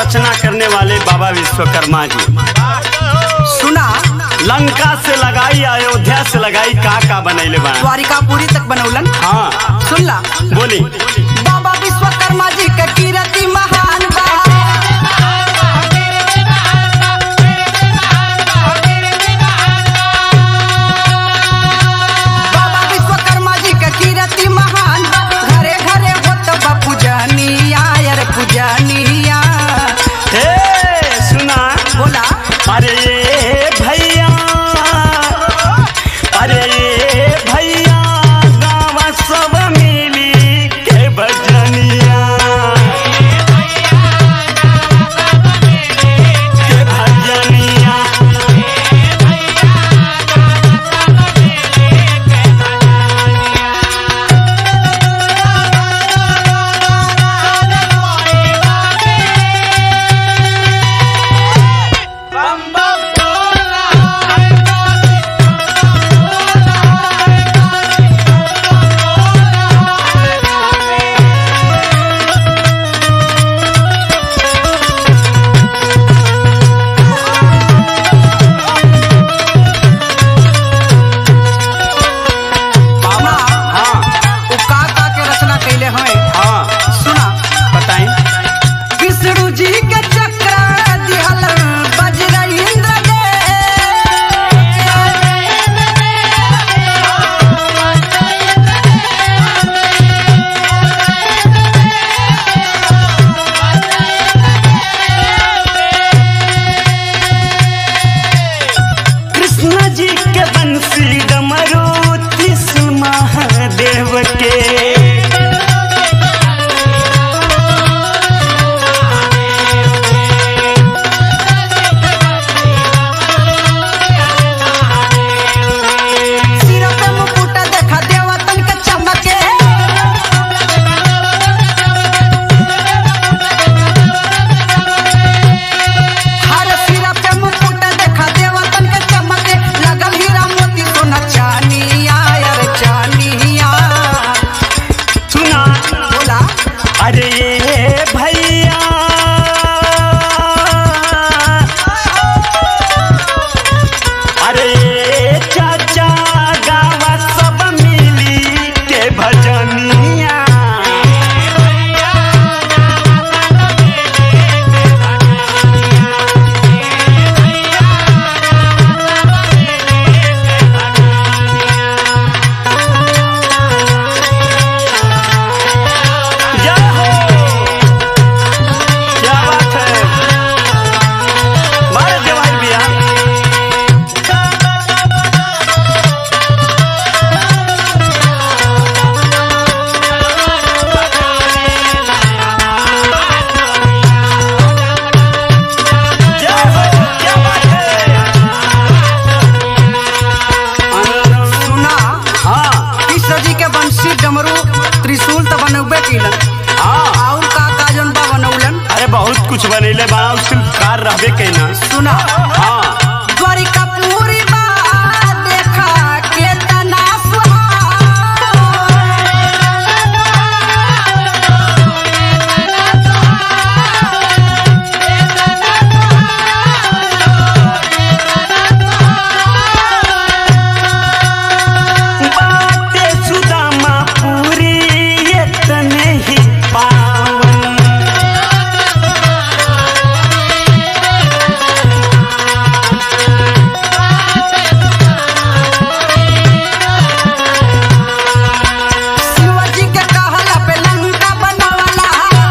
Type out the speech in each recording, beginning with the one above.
रचना करने वाले बाबा विश्वकर्मा जी सुना लंका से लगाई अयोध्या से लगाई का का बनैले बा द्वारिकापुरी तक बनौलन हाँ सुन ला बोली बाबा विश्वकर्मा जी के कीर्ति महान बा बाबा विश्वकर्मा जी के कीर्ति महान बा घरे घरे होत बा पूजनिया यार पूजनिया हे सुना बोला अरे भैया अरे भैया गाँव सब मिली के भजनिया के भजनिया बाबा हाँ उ का का के रचना कैले हैं हाँ सुना बताई विष्णु जी के चक्र दिहल वज्रेंद्र दे कृष्ण जी के बंसी डमरू त्रिशूल महादेव के सिर पे मुकुट देखा देवतन के चमके हर सिर पे मुकुट देखा देवतन के चमके लगल हीरा मोती सोना चानिया यार चानिया सुना बोला अरे ये भैया अरे ये चाचा गाँव सब मिली के भजनिया जय हो क्या बात है मारे जवाई भैया जय हो क्या बात है सुना हाँ कृष्ण जी के बंशी डमरू त्रिशूल तो बनौबे कैलन हाँ और का का जौन बा बनौलन अरे बहुत कुछ बनैले बा शिल्पकार रहबे कैना सुना हाँ द्वारिकापुरी बा देखा केतना सुहावन बाटे सुदामा पूरी इतने ही पावन शिवजी के कहला पे लंका बनवाला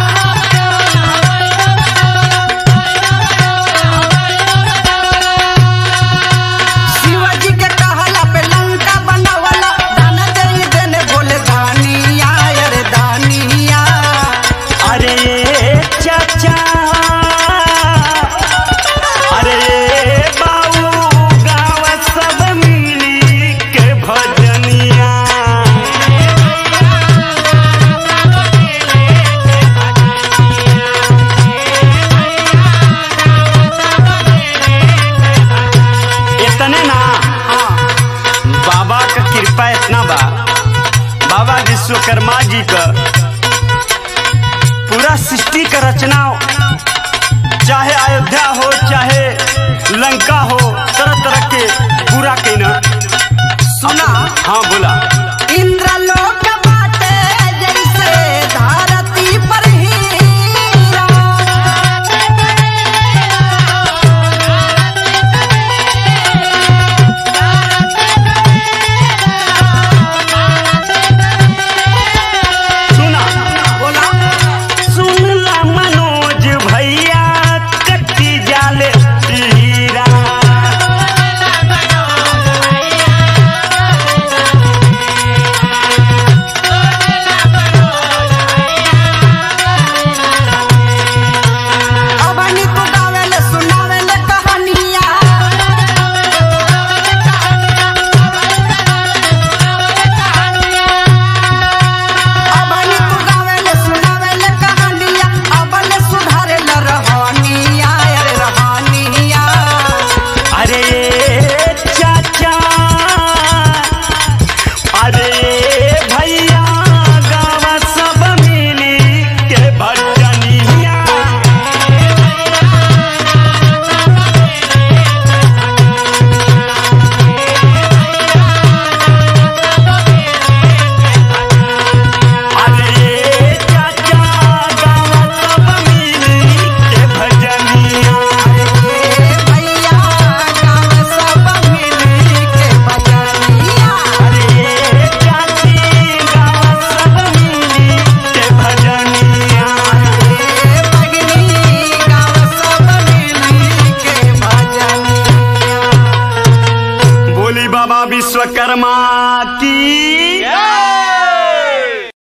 शिवजी के कहला पे लंका बनवाला दान दे देने बोले दानिया अरे दानिया अरे चाचा अरे बाबू गाँव सब मिली के भजनिया इतने ना बाबा का कृपा इतना बा बाबा विश्वकर्मा जी का पूरा सृष्टि का रचना चाहे अयोध्या हो चाहे लंका हो तरह तरह के पूरा के न सुना हाँ बोला इंद्रलोक बाटे जैसे धरती पर हीरा सुना बोला सुनला मनोज भैया कच्ची जाले हीरा अबनी तू गावेले सुनावेले कहानिया अबनी तू गावेले सुनावेले कहानिया अबले सुधारेला रहनिया अरे रहनिया अरे चाचा अरे भैया गावा सब मिली के भजनिया अरे चाचा गावा सब मिली के भजनिया ए भैया गाँव सब मिली के बजनिया अरे चाची गावा सब मिली के भजनिया ए भगनी गाँव सब मिली के बजनिया बोली बाबा विश्वकर्मा